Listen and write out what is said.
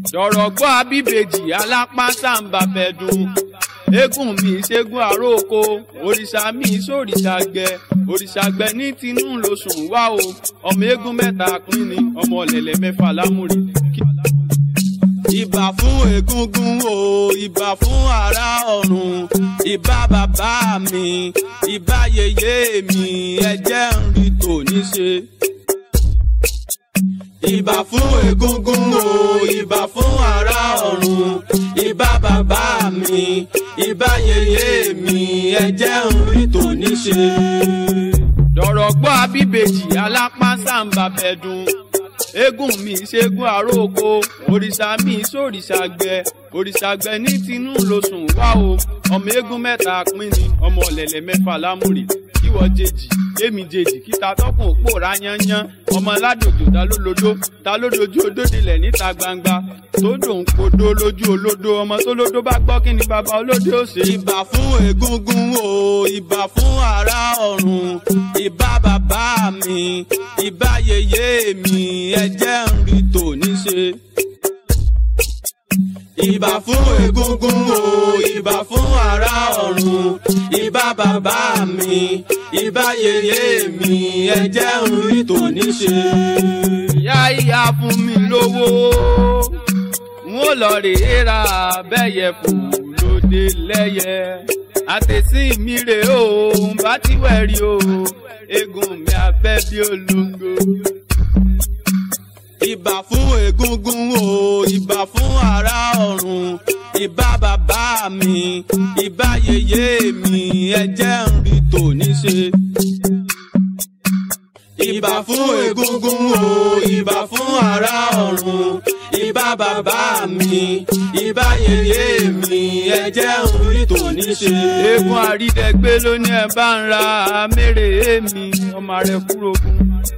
sọ̀rọ̀ gbọ́ abíbejì alápá sàǹbà fẹ̀dùn eégún mi ṣẹ́gun àrókò òrìṣà mi sòrìṣà gbẹ òrìṣà gbẹ ní tinú lóṣùn wá o ọmọ eégún mẹ́ta pín ni ọmọ ọ̀lẹ̀lẹ̀ mẹ́fà lámúre. ìbà fún egúngún o ìbà fún ará ọ̀run ìbà bàbá mi ìbà yèyé mi ẹ̀jẹ̀ ń rí tòní ṣe ìbà fún egúngún o ìbà fún ará ọ̀run ìbà bàbá mi ìbà yèyé mi ẹ̀jẹ̀ ń rí tòní ṣe. dọ̀rọ̀ gbọ́ abíbejì alápá sàǹbà fẹ̀dùn eégún mi ṣẹ́gun àrókò òrìṣà mi sòrìṣà gbẹ òrìṣà gbẹ ní tinú lóṣùn wá o ọmọ eégún mẹ́ta pín ni ọmọ ọ̀lẹ̀lẹ̀ mẹ́fà lámúre kíwọ jèjì èmi jèjì kíta tọkùn pòórá yányán ọmọ ládòjò ta ló lodó ta ló dojú odódilẹ̀ níta gbangba tó dòun kodó lójú olódó ọmọ tó lódó bá gbọ́ kí ni bàbá olódó ó ṣe. ìbà fún egúngún o ìbà fún ará ọ̀run ìbà bàbá mi ìbà yèyé mi ẹ̀jẹ̀ ń rí tòní ṣe ìbà fún egúngún o ìbà fún ará ọ̀run ìbà bàbá mi ìbà yèyé mi ẹ̀jẹ̀ ń rí tòní ṣe. ìyá ìyá fún mi lówó n ó lọ rèé ra bẹ́yẹ fún lóde lẹ́yẹ àtẹ̀sí mi rè o ń bá ti wẹ̀ rí o eégún mi abẹ́ bí olóńgbò ìbà fún egúngún o ìbà fún ará ọ̀run ìbà bàbá mi ìbà yèyé mi ẹ̀jẹ̀ ń rí tòní ṣe. ìbà fún egúngún o ìbà fún ará ọ̀run ìbà bàbá mi ìbà yèyé mi ẹ̀jẹ̀ ń rí tòní ṣe. eégún àrídẹ́gbé ló ní ẹ bá ń ra mẹ́rẹ̀ẹ́ mi ọmọ rẹ̀ kúrò fún